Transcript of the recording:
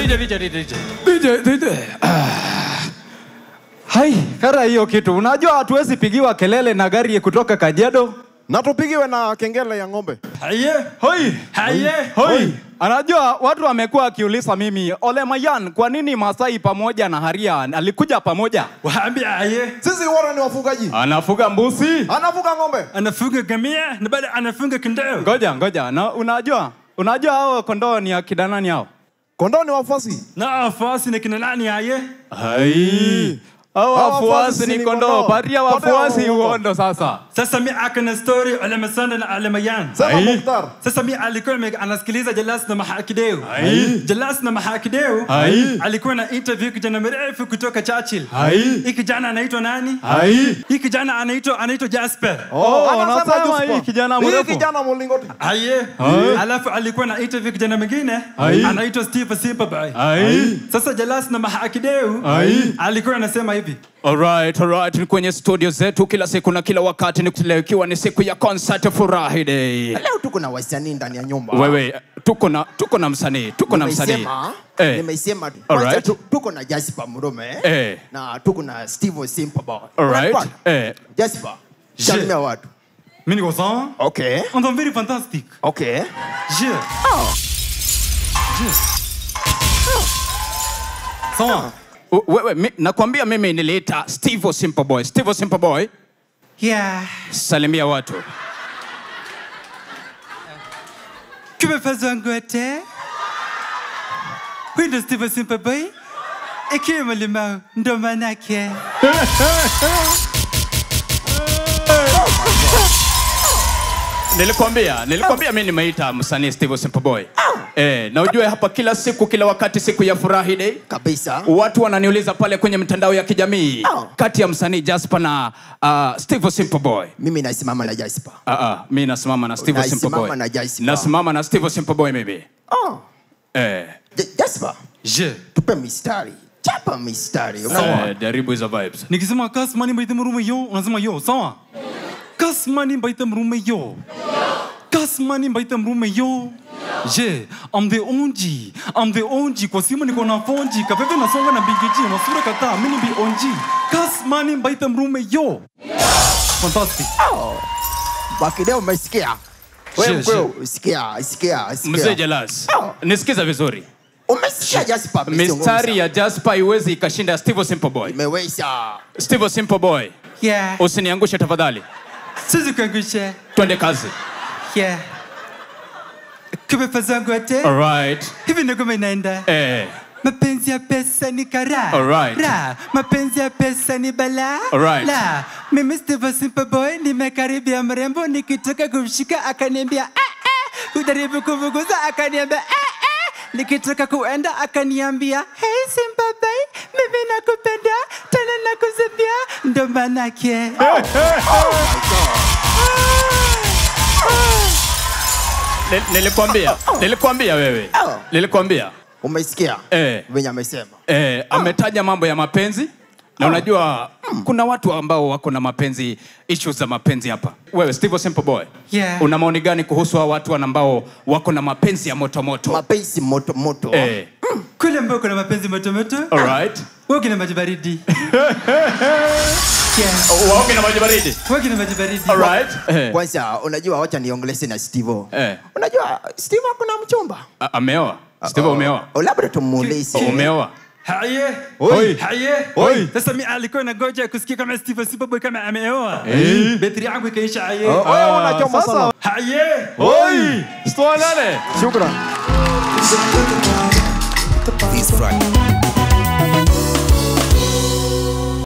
DJ, DJ, DJ. DJ, DJ. Ah. Hai, kara hiyo kitu. Unajua hatuwezi pigiwa kelele na gari kutoka Kajiado. na tupigiwe na kengele ya ng'ombe. Haye. Hoi. Haye. Hoi. Anajua watu wamekuwa wakiuliza mimi, Ole Mayan, kwa nini Masai pamoja na Haria alikuja pamoja? Waambia haye. Sisi wote ni wafugaji, Anafuga mbuzi. anafuga ng'ombe. Anafunga gamia na baada anafunga kondoo. Ngoja, ngoja. Na unajua? Unajua hao kondoo ni akina nani hao? Kondoo ni wafuasi. Na afasi na kina nani haye? Hai. Hao Hao wafuasi wafuasi ni ni kondoo, kondoo. paria Kondoo wafuasi uongo. uondo sasa. Sasa mi akana story ole masanda na ole mayan. Sema Ai. Mukhtar. Sasa mi alikuwa ame- anasikiliza Jalas na Mahakideu. Ai. Jalas na Mahakideu Ai. alikuwa na interview kijana mrefu kutoka Churchill. Ai. Hii kijana anaitwa nani? Hai. Hii kijana anaitwa anaitwa Jasper. Oh, anasema unasema Joshua. hii kijana Hii mrefu. kijana mlingoti. Aye. Ai. Alafu alikuwa na interview kijana mwingine Ai. anaitwa Steve Simperboy. Hai. Sasa Jalas na Mahakideu Ai. alikuwa anasema hivi. Alright, alright. Ni kwenye studio zetu kila siku na kila wakati ni leo ikiwa ni siku ya concert furahi day. leo tuko na wasanii ndani ya nyumba Wewe tuko na tuko na msanii, tuko na msanii. Nimeisema- Eh. nimeisema kwanza Alright. tu- tuko na Jasper Murume Eh. na tuko na Steve Simple Alright. Eh. Jasper salimia watu Mimi niko sawa? okay On est very fantastic. okay Je. Je. Sawa. u- Wewe mi, nakwambia mimi niliita Steve Simple Boy. Steve Simple Boy, Yeah. salimia watu. Kumefazwa ngote. Huyu ndo Steve Simperboy. Ikiwa mlimau ndo manake. Nilikwambia, nilikwambia mimi nimeita msanii Steve Simple Boy. Eh, na ujue hapa kila siku kila wakati siku ya furahi day. kabisa Watu wananiuliza pale kwenye mitandao ya kijamii Oh. kati ya msanii Jasper na uh, Steve Simple Boy. mimi nasimama na Jasper Ah ah, mimi nasimama na Steve Simple Nasimama Boy. na Jasper. Nasimama na Steve Simple Boy mimi. oh. Eh, J- Jasper Je. tupe mistari chapa mistari unaona eh jaribu hizo vibes. Nikisema kasmani mbaite mrume yo, unasema yo, sawa? Kasmani mbaite mrume yo. Kasmani mbaite mrume yo. Je, I'm the onji. I'm the onji. Kwa simu niko na fonji. Kapepe nasonga na bigiji. Masura kata. Mimi bi onji. Kasmani mbaite mrume yo. Fantastic. wakideo umesikia wewe Je, mkweo sikia sikia Mzee sikia Jelas. Oh. Nisikiza vizuri. umesikia Jasper Mistari ya Jasper haiwezi ikashinda ya Steve Simple Boy. imeweza Steve Simple Boy, Yeah. usiniangushe tafadhali. Sisi kuangusha. Twende kazi. Yeah. Kumefazwa ngote. Alright. Hivi ndio kama inaenda. Eh. mapenzi ya pesa ni kara Alright. ra mapenzi ya pesa ni bala Alright. la mimi Steve Simple Boy nimekaribia mrembo nikitaka kumshika akaniambia ah, ah. kujaribu kuvuguza akaniambia ah, ah. nikitaka kuenda akaniambia hey Simple Boy mimi nakupenda tena nakuzimia ndo manake Ni- Nilikwambia, nilikwambia wewe. Oh. Nilikwambia. umesikia Eh. venye amesema Eh, ametaja mambo ya mapenzi na unajua kuna watu ambao wako na mapenzi issues za mapenzi hapa. Wewe Steve Simple Boy. Yeah. Una maoni gani kuhusu hao watu ambao wako na mapenzi ya moto moto? mapenzi moto moto Eh. kule ambao kuna mapenzi motomoto Alright. wewe kina maji baridi yeah. Waoge na maji baridi. wewe kina maji baridi Alright. Eh. kwanza unajua wacha niongelese na Steve Eh. unajua Steve ako na mchumba A- Ameoa. Steve umeoa. Oh, labda tumuulize Umeoa. Haye. Oi. Haye. Oi. Sasa mi alikuwa na goja kusikia kama Steve Simple Boy kama ameoa. Eh. Betri yangu ikaisha haye. Wewe Ah, unachoma sasa- sana. Haye. Oi! Stoa nane. Shukran. This Friday.